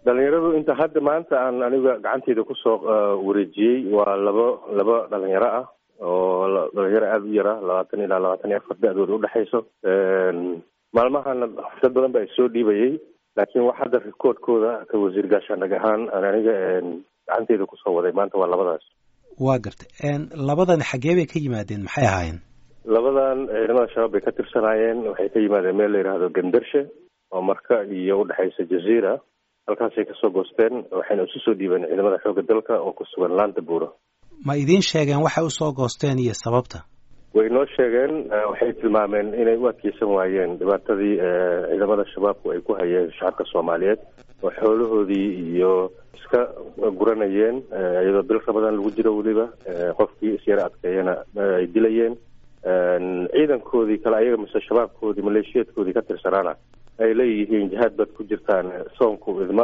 dhalinyaradu inta hadda maanta aan aniga gacanteyda kusoo wareejiyey waa labo laba dhalinyaro ah oo dhalinyaro aada u yara labaatan ilaa labaatan iyo afar da-dooda udhexayso maalmahana dad badan ba soo dhiibayay laakiin wax hadda rikoodkooda ka wasiir gaashaandhag ahaan aniga gacanteyda kusoo waday maanta waa labadaas waa gartay labadan xaggee bay ka yimaadeen maxay ahaayeen labadan ciidamada shabaab bay ka tirsanaayeen waxay ka yimaadeen meel la yidhaahdo gandarshe oo marka iyo udhexaysa jaziira halkaasay kasoo goosteen waxayna isu soo dhiibeen ciidamada xoogga dalka oo ku sugan laanta buuro ma idiin sheegeen waxay usoo goosteen iyo sababta way noo sheegeen waxay tilmaameen inay u adkeysan waayeen dhibaatadii ciidamada shabaabku ay ku hayeen shacabka soomaaliyeed oo xoolahoodii iyo iska guranayeen iyadoo bilka badan lagu jiro weliba qofkii isyara adkeeyana ay dilayeen ciidankoodii kale ayaga mise shabaabkoodii maleeshiyaedkoodii ka tirsanaana ay leeyihiin jihaad baad ku jirtaan soonku idma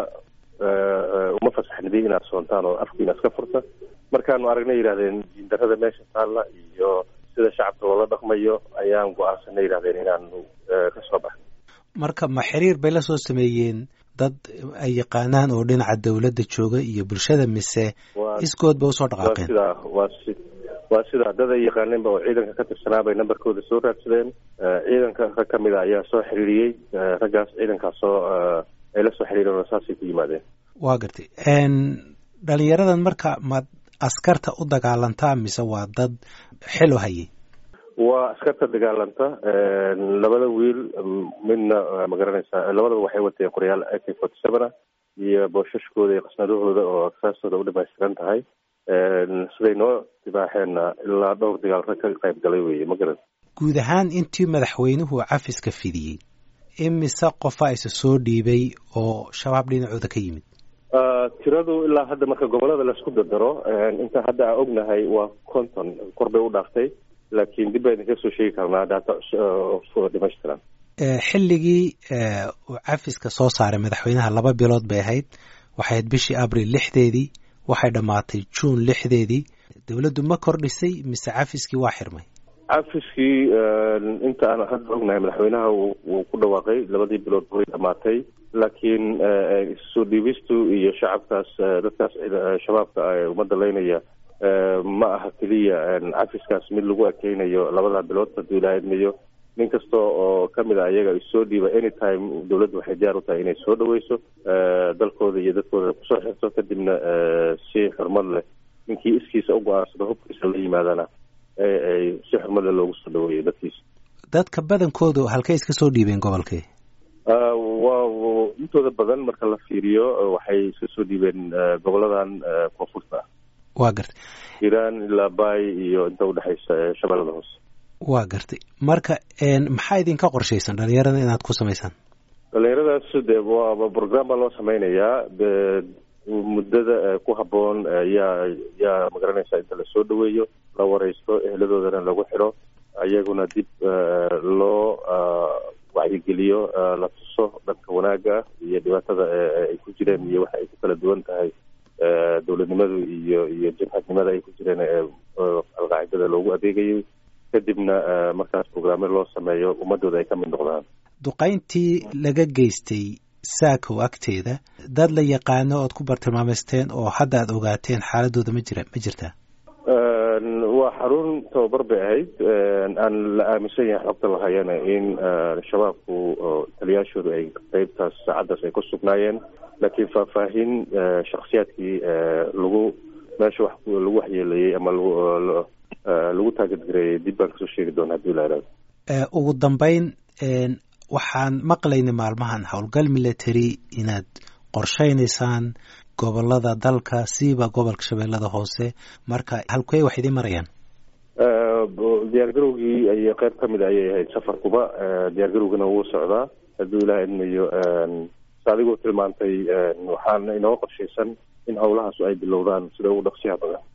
uma fasaxnidi inaad soontaan oo afkiina iska furta markaanu aragnay yidhahdeen jiindarada meesha taalla iyo sida shacabka loola dhaqmayo ayaan go-aansanay yidhahdeen inaanu ka soo baxno marka ma xiriir bay la soo sameeyeen dad ay yaqaanaan oo dhinaca dawladda jooga iyo bulshada mise iskood bay usoo dhaqaaqeen sida waa si waa sida dad ay yaqaaneenba oo ciidanka ka tirsanaa bay nambarkooda soo raadsadeen ciidanka rag ka mid a ayaa soo xiriiriyey raggaas ciidankaas soo ay la soo xiriireen oo saasay ku yimaadeen waa gartay dhalinyaradan marka ma askarta u dagaalantaa mise waa dad xilo hayay waa askarta dagaalanta labada wiil midna ma garanaysaa labadaba waxay wateen qoryaal a k forty seven ah iyo boosashkooda iyo qasnadahooda oo aksaastooda u dhamaystiran tahay siday noo dibaaxeenna ilaa dhowr dagaal rag ka qayb galay weye ma garan guud ahaan intii madaxweynuhu cafiska fidiyey imise qofa isa soo dhiibay oo shabaab dhinacooda ka yimid tiradu ilaa hadda marka gobolada laisku dardaro inta hadda aan ognahay waa conton kor bay u dhaaftay laakiin dib baa idinka soo sheegi karnaa data dhamaystiran xilligii uu cafiska soo saaray madaxweynaha laba bilood bay ahayd waxay ahayd bishii abril lixdeedii waxay dhammaatay juun lixdeedii dowladdu ma kordhisay mise cafiskii waa xirmay cafiskii inta aan hadda ognahay madaxweynaha wuu ku dhawaaqay labadii bilood way dhamaatay laakiin soo dhiibistu iyo shacabkaas dadkaas shabaabka ummadda leynaya ma aha keliya cafiskaas mid lagu ekeynayo labada bilood haduu ilaa idmayo nin kasta oo kamid a iyaga soo dhiiba anytime dawladdu waxay diyaar u tahay inay soo dhaweyso dalkooda iyo dadkooda kusoo xirto kadibna si xurmad leh ninkii iskiisa u go-aansado hubkiisa la yimaadana ay si xurmad leh loogu soo dhaweeyo dadkiisa dadka badankoodu halkay iska soo dhiibeen gobolkii waa intooda badan marka la fiiriyo waxay iska soo dhiibeen goboladan koonfurta ah waa gartay hiiraan ilaa baay iyo inta udhexaysa shabeellada hoose waa gartay marka maxaa idinka qorshaysan dhalinyarada inaad ku samaysaan dhalinyaradaas de waa program baa loo sameynayaa muddada ku habboon yaa yaa magaranaysa inta lasoo dhaweeyo la wareysto eheladoodana lagu xidho ayaguna dib loo wacyigeliyo la tuso dhanka wanaagga iyo dhibaatada ay ku jireen iyo waxa ay ku kala duwan tahay dowladnimadu iyo iyo jabhadnimada ay ku jireen alqaacidada loogu adeegayay kadibna markaas programme loo sameeyo ummadooda ay ka mid noqdaan duqayntii laga geystay saakow agteeda dad la yaqaano ood ku bartilmaameysteen oo hadda aad ogaateen xaaladooda ma jira ma jirtaa waa xarun tababar bay ahayd aan la aaminsan yahay xogta lahayana in shabaabku taliyaashoodu ay qeybtaas saacaddaas ay ku sugnaayeen laakiin faahfaahin shaksiyaadkii lagu meesha wax lagu waxyeeleeyey ama lagu taagadgareeyey dib baan kasoo sheegi doona hadii la ihahdo ugu dambeyn waxaan maqlaynay maalmahan howlgal military inaad qorshaynaysaan gobolada dalka siiba gobolka shabeellada hoose marka halkey wax idiin marayaan diyaargarowgii ay qeyb ka mid ayay ahayd safarkuba diyaargarowgana wuu socdaa hadduu ilaah idmayo s adigoo tilmaantay waxaana inoo qorshaysan in howlahaasu ay bilowdaan sida ugu dhaqsiyaha badan